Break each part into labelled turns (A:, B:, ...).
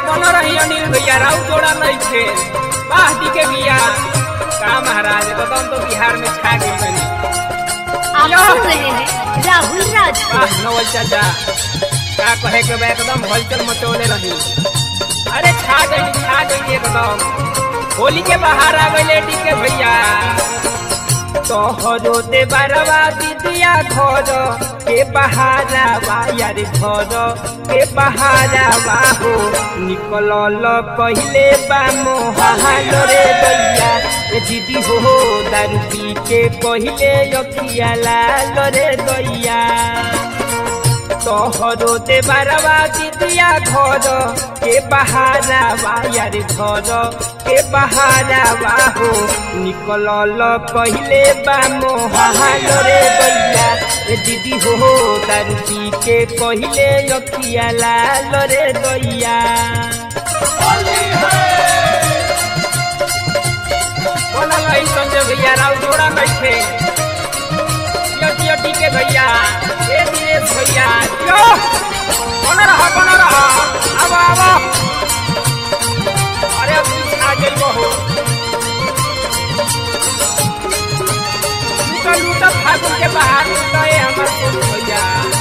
A: कोनो रही अनिल भैया राउ जोड़ा नहीं थे वाह दी के बिया का महाराज बदन तो बिहार में छा गई बनी
B: आप
A: या।
B: सुन रहे हैं राहुल राजपूत
A: वाह नवल चाचा का कहे के बा एकदम हलचल मचोले रही अरे छा गई छा गई एकदम होली के बाहर आ गई डी के भैया तोहरो दे बारवा दीदिया घर के बहारावा यार घर के बहारावा हो निकल पहले बा मोहाल रे दैया ए दीदी हो दारू पी के पहले अखिया लाल रे दैया तोहरो दे बारवा दीदिया घर के बहारावा यार घर के बहारावा हो निकल पहले बा मोहाल रे दैया ए दीदी हो दारू पी के पहले अखिया लाल रे दैया बोला भाई संजय भैया राव जोड़ा बैठे जियो जियो टीके भैया ए दिनेश भैया जियो कौन रहा कौन रहा अब अब अरे अब कुछ आ जाई बहो लूटा लूटा फागुन के बाहर लूटा है हमार सोनू भैया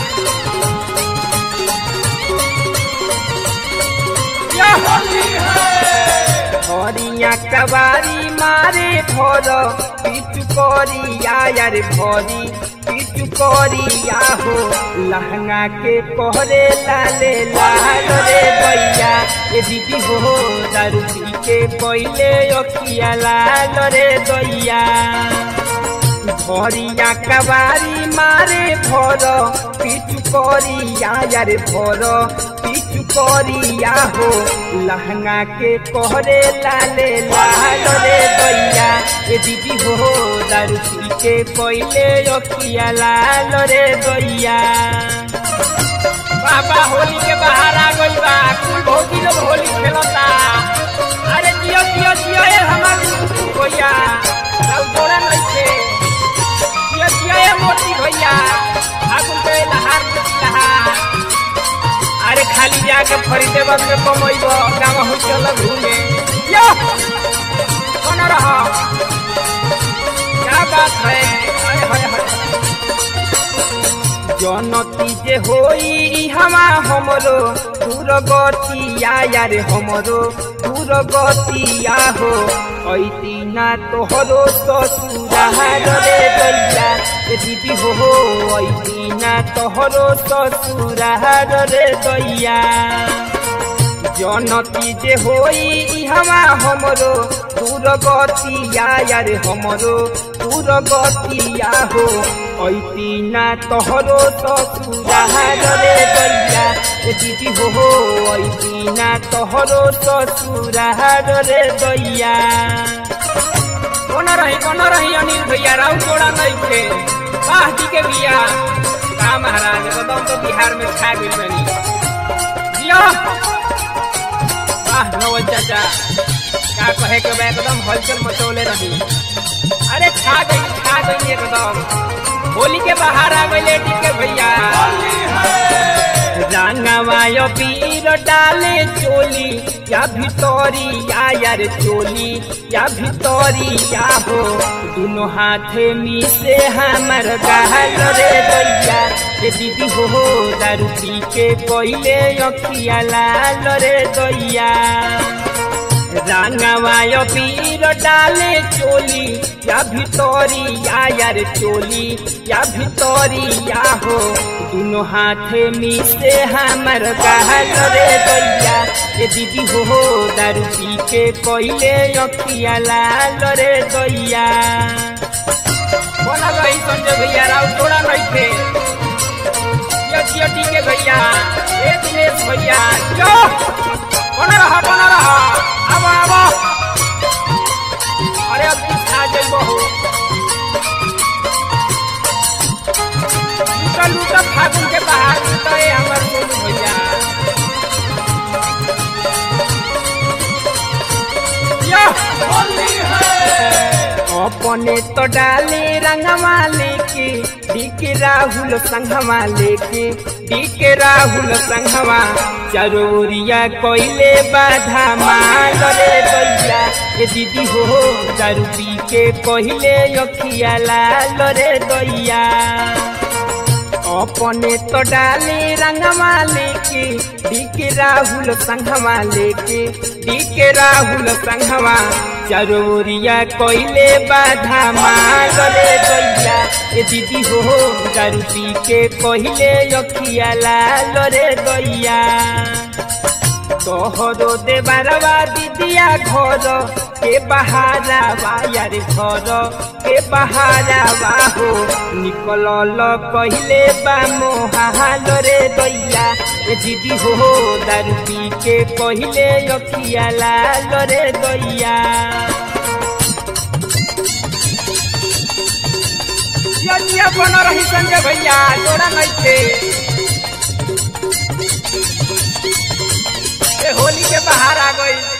A: या होली है हरिया कबारी मारे भर पिचु करिया यार भरी पिचु करिया हो लहंगा के कहरे लाले लाल रे भैया ए दीदी हो दारू पी के पहले अखिया लाल रे दैया भरिया कबारी मारे भर पिचु करिया यार भर पिचु करिया हो लहंगा के कहरे लाले लाल रे दैया ए दीदी हो दारू पी के पहले अखिया लाल रे दैया बाबा होली के बाहर आ गई बा कुल भौजी लोग होली खेलता अरे जियो जियो जियो ए हमार भैया राउ जोड़ा नहीं थे जियो जियो ए मोती भैया आगुन पे लहार लहार अरे खाली जाके खरीदे वक्त में कमैब गाँव हो चल घूमे यो कौन रह क्या बात है अरे हाय हाय जनती जे होई हमा हमरो दूर गतिया यार हमरो दूर गतिया हो ऐती ना तोहरो ससुरार रे दैया ए दीदी हो हो ऐती ना तोहरो ससुरार रे दैया जनती जे होई हमा हमरो दूर गतिया यार हमरो दूर गतिया हो ऐती ना तोहरो ससुरार रे दैया ए दीदी हो हो ऐती ना तोहरो ससुरार रे दैया कौन रही कौन रही अनिल भैया राउ जोड़ा नहीं थे वाह जी के बिया का महाराज बदम तो बिहार में छा गई बनी जियो वाह नवल चाचा का कहे के बा एकदम हलचल मचौले रही अरे छा गई छा गई एकदम होली के बाहर आ गई लेडी के भैया रंगवायो पीर डाले चोली या भितरी या यार चोली या भितरी या हो दोनों हाथे मिसे हमर गहल रे दैया ए दीदी हो हो दारू पी के पहले अखिया लाल रे दैया रंगवायो पीर डाले चोली या भितरी या यार चोली या भितरी या हो दोनों हाथे मिसे हमर गहल रे दैया ए दीदी हो हो दारू पी के पहले अखिया लाल रे दैया बोला गई संजय भैया राव थोड़ा नहीं थे जियो जियो टीके भैया ए दिनेश भैया जो कौन रहा कौन रहा अब अब अरे अब कुछ आ जाई बहू लूटा लूटा फागुन के बाहर लूटा है हमार सोनू भैया या होली है अपने तो डाले रंगवा लेके दिख राहुल संगवा लेके डी के राहुल संघवा चरोरिया कोइले बाधा माल रे दैया ए दीदी हो दारू पी के पहिले अखिया लाल रे दैया अपने तो डाले रंगवा लेके डीके राहुल संघवा लेके डीके राहुल संघवा चरोरिया कोइले बाधा माल रे दैया ए दीदी हो दारू पी के पहिले अखिया लाल रे दैया तोहरो देबारवा दिदिया घर के बहारा यार घर के बहारा हो निकल कहले बा मोहाल रे दैया ए दीदी हो दारू पी के पहिले अखिया लाल रे दैया यज्ञ बन रही संजय भैया जोड़ा नहीं थे ए होली के बाहर आ गई